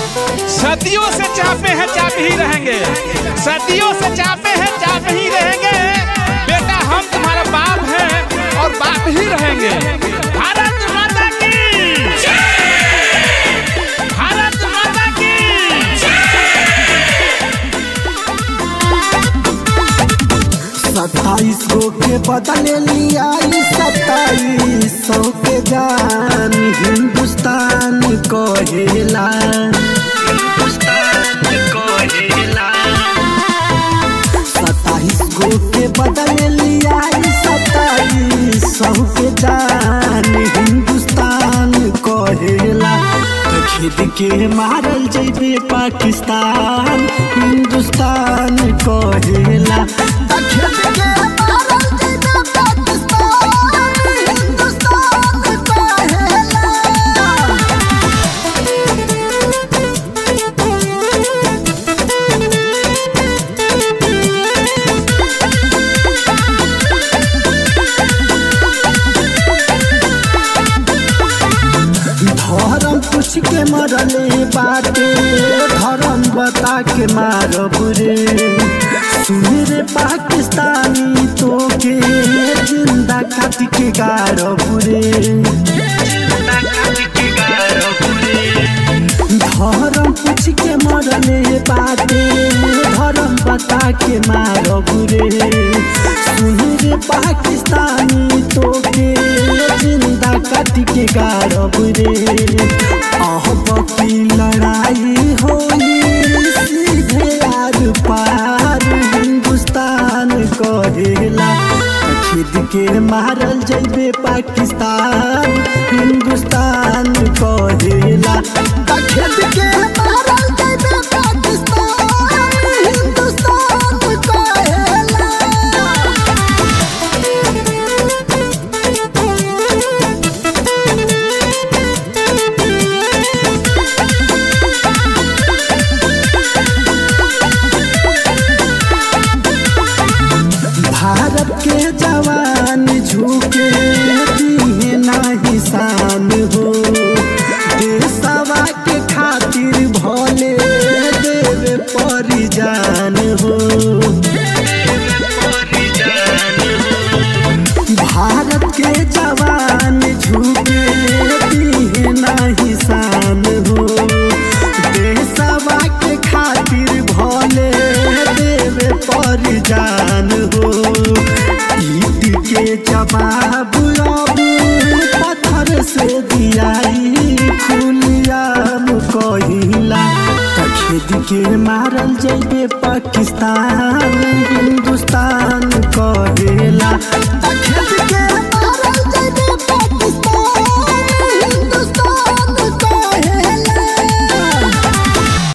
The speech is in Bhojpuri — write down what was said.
सदियों से चापे हैं चाप ही रहेंगे सदियों से चापे हैं चाप ही रहेंगे बेटा हम तुम्हारा बाप हैं और बाप ही रहेंगे भारत माता की भारत माता की सत्ताईस गो के बदले लिया सत्ताईस सौ के जान हिंदुस्तान कहेला हिंदुस्तान कहेला सत्ताईस गो के बदले लिया सत्ताईस सौ के जान हिंदुस्तान कहेला तो खेद के मारल जैबे पाकिस्तान हिंदुस्तान कहेला तो खेद के मारल जैबे पाकिस्तान हिंदुस्तान कहेला धर्म पूछ के मरले बाटे धर्म बता के मारब रे सुन रे पाकिस्तानी तो के जिंदा काट के गारब रे धर्म पूछ के मरले बाटे धर्म बता के मारब रे सुन रे पाकिस्तानी तो के जिंदा काट के गारब रे अहब की लड़ाई होई सीधे आर पार हिंदुस्तान कहेला खिद के मारल जैबे पाकिस्तान हिंदुस्तान कहेला खिद के मारल जैबे पाकिस्तान हिंदुस्तान कहेला भारत के जवान झुके दिहे नाही शान हो देशवा के खातिर भले देवे परिजान हो भारत के जवान झुके दिहे नाही शान हो देशवा के खातिर भले देवे परिजान हो ईद के जवाब अब पत्थर से दियाई खुलियाम कहिला त खेद के मारल जैबे पाकिस्तान हिंदुस्तान कहे